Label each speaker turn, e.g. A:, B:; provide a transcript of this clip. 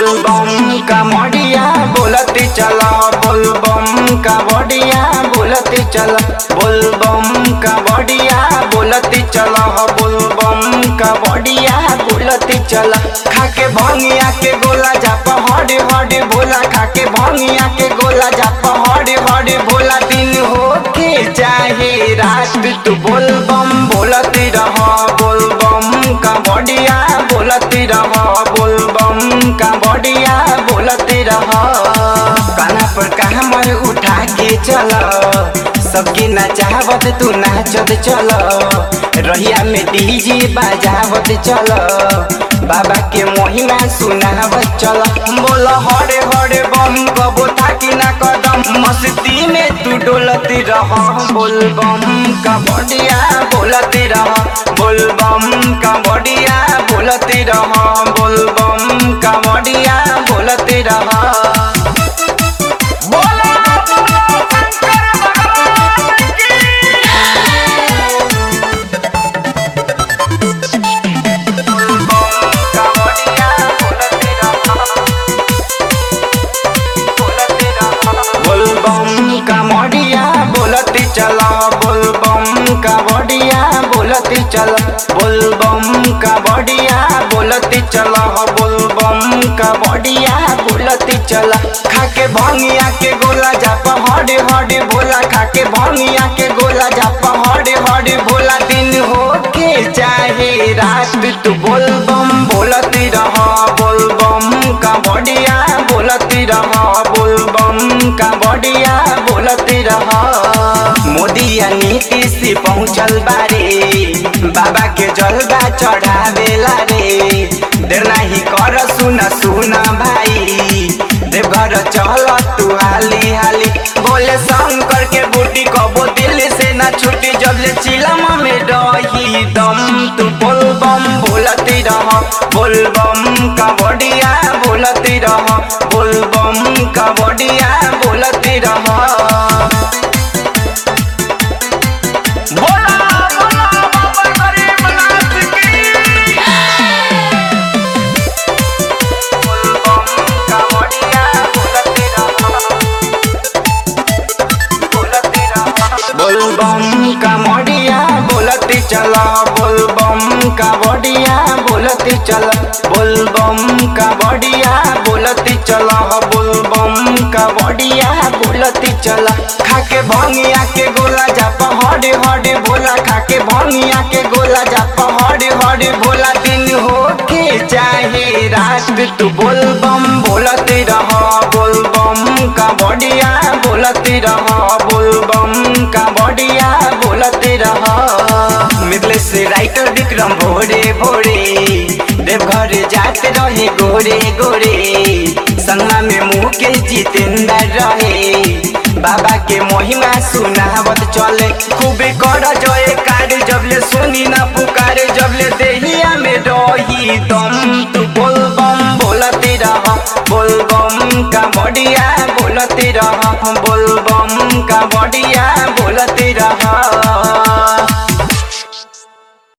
A: बोलबम का मडिया बोलती चला बोलबम का बडिया बोलती चला बोलबम का बडिया बोलती चला बोलबम का बडिया बोलती चला खाके भंगिया के गोला जा पहाड़े हड़े भोला खाके भंगिया के गोला जा पहाड़े हड़े भोला दिन होके चाहे रात तू बोलबम बोलती रह बोलबम का बडिया बोलती रह बोलबम का बडिया बोलती रह काना पर कामर उठा के चल सबके नचावत तू नाचत चल रहिया में डीजे बजावत चल बाबा के महिमा सुनावत चल बोल हरे हरे बम कबो थाकी ना कदम मस्ती में तू डोलती रह बोल बम का बडिया बोलती रह बोल बम का बडिया बोलती रह बोल बम का बडिया बोलती रह बोला बोला शंकर भगवान की बोलबम का मडिया बोलती चला बोलबम का बडिया बोलती चला बोलबम का बडिया बोलती चला बोलबम का बडिया बोलती चला खाके भंगिया के गोला जा पहाड़े हड़े भोला खाके भंगिया के गोला जा पहाड़े हड़े भोला दिन होके चाहे रात तू बोलबम बोलती रह बोलबम का बडिया बोलती रह बोलबम का बडिया बोलती रह मोदिया नीतीश पहुँचल बारे बाबा के जलवा चढ़ावेला रे देर नाही कर सुन सुन भाई देवघर चल तू हाली हाली बोले शंकर के बूटी कबो दिल से ना छुटी जब ले चिलम में रही दम तू बोलबम बोलती रह बोलबम का बडिया बोलती रह बोलबम का बडिया बोलती रह बोला बोला बाबा गरीबनाथ की बोलबम का बडिया बोलती रह बोलबम का मडिया बोलती चला बोलबम का बडिया बोलती चला बोलबम का बडिया बोलती चला बोलबम का बडिया बोलती चला खाके भंगिया के गोला जा पहाड़े हड़े भोला खाके भंगिया के गोला जा पहाड़े हड़े भोला दिन होके चाहे रात तू बोलबम बोलती रह बोलबम का बडिया बोलती रह बोलबम का बडिया बोलती रह मिथलेश राइटर विक्रम भोरे भोरे देवघर जाते रहे गोरे गोरे संगमा में मुकेश जितेंद्र रहे बाबा के महिमा सुनावत चले खूबे कर जय कार जबले सुनी ना पुकारे जबले देहिया में रही दम तू बोलबम बोलती रह बोलबम का बडिया बोलती रह बोलबम का बडिया